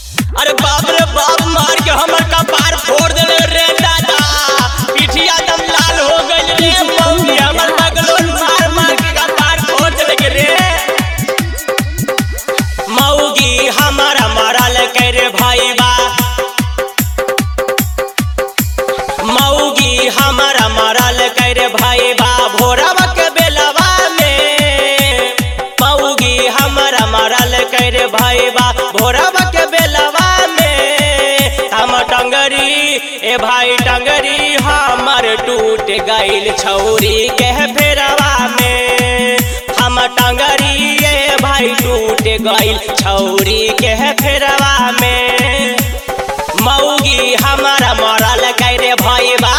अरे बाप रे बाप मार के हमर कपार फोड़ देले रे दादा पिठिया दम लाल हो गइल रे मौगी हमर बगलोन मार मार के कपार फोड़ देले रे मौगी हमारा मरल कर भाई बा मौगी हमारा मरल कर भाई बा भोरवा के बेलवा में मौगी हमारा मरल कर भाई बा भोरवा के बेलवा में हम टंगरी ए भाई टंगरी हमर टूट गइल छौरी के फेरवा में हम टंगरी ए भाई टूट गइल छौरी के फेरवा में मौगी हमारा मरल करे भाई बा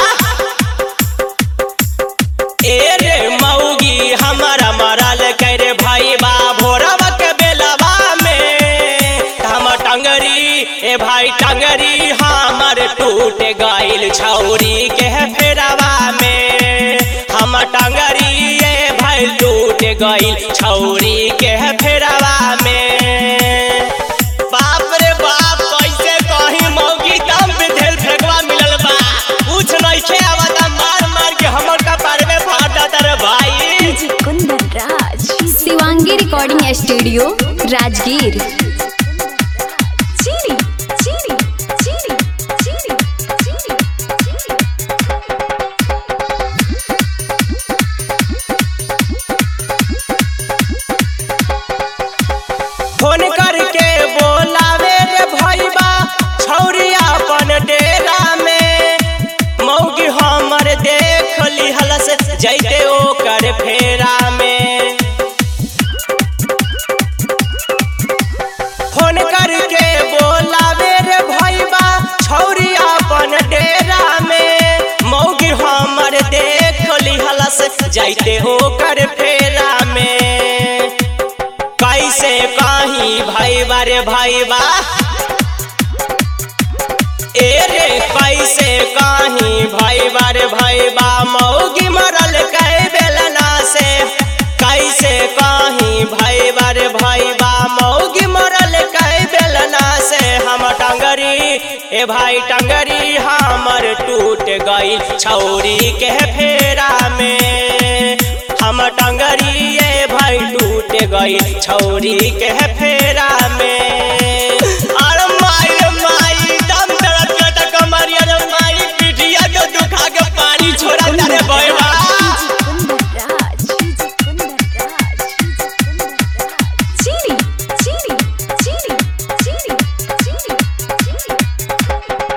ए रे मौगी हमारा मरल करे भाई बा भोरवा के बेलवा में हम टंगरी ए भाई टंगरी हमर टूट गइल छौरी के फेरवा में हम टंगरी ए भाई टूट गइल छौरी के फेरवा में बाप रे बाप कैसे कहीं मौगी दम पे धेल फेंकवा मिलल बा कुछ नइखे आवता मार मार के हमर कपार में फाड़ देता रे भाई DJ Kundan Raj Shivangi recording studio Rajgir चीरी चीरी चीरी चीरी चीरी फोन करके बोलावे रे भैबा छौरी अपन डेरा में मौगी हमर देख लिहलस जैते ओकर फेरा में फोन करके बोलावे रे भैबा छौरी अपन डेरा में मौगी हमर देख लिहलस जैते ओकर फेरा में कैसे कहीं भाई बारे भाई बा ए रे कैसे कहीं भाई बारे भाई बा मौगी मरल कह बेलना से कैसे कहीं भाई बारे भाई बा मौगी मरल कह बेलना से हम टंगरी ए भाई टंगरी हमर टूट गई छौरी के फेरा में हम टंगरी ए भाई टूट गई छौरी के फेरा में अरे माई रे माई दम दर्द के त कमरिया रे माई पिठिया के दुखा के पानी छोड़ा तारे भैया कुंदन राज डीजे कुंदन राज डीजे कुंदन राज चीरी चीरी चीरी चीरी चीरी चीरी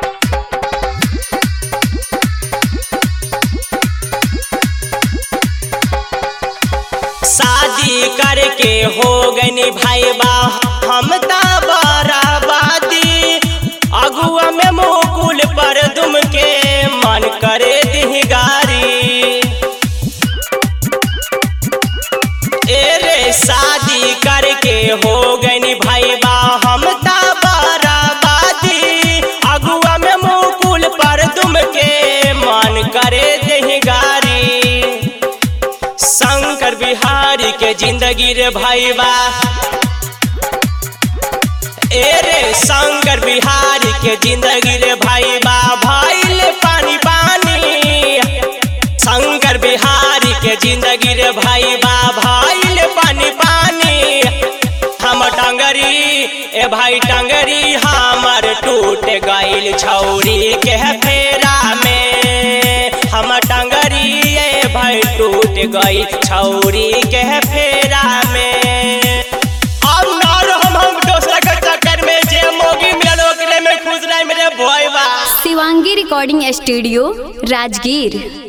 शादी करके हो गनी भाई बा हम ता बराबादी अगुआ में मुकुल पर दुम के मन करे दिही गारी ए रे शादी करके हो गनी भाई बा हम ता बराबादी अगुआ में मुकुल पर दुम के मन करे दिही गारी शंकर बिहारी के जिंदगी रे भाई बा ए रे शंकर बिहारी के जिंदगी रे भाई बा भाई ले पानी पानी शंकर बिहारी के जिंदगी रे भाई बा भाई ले पानी पानी हम टंगरी ए भाई टंगरी हमर टूट गइल छौरी के फेरा में हम टंगरी ए भाई टूट गइल छौरी के फेरा में अब ना रहम हम दोसरा के चक्कर में जे मोगी मिलल ओकरे में खुश रह मेरे भोइबा शिवांगी रिकॉर्डिंग स्टूडियो राजगीर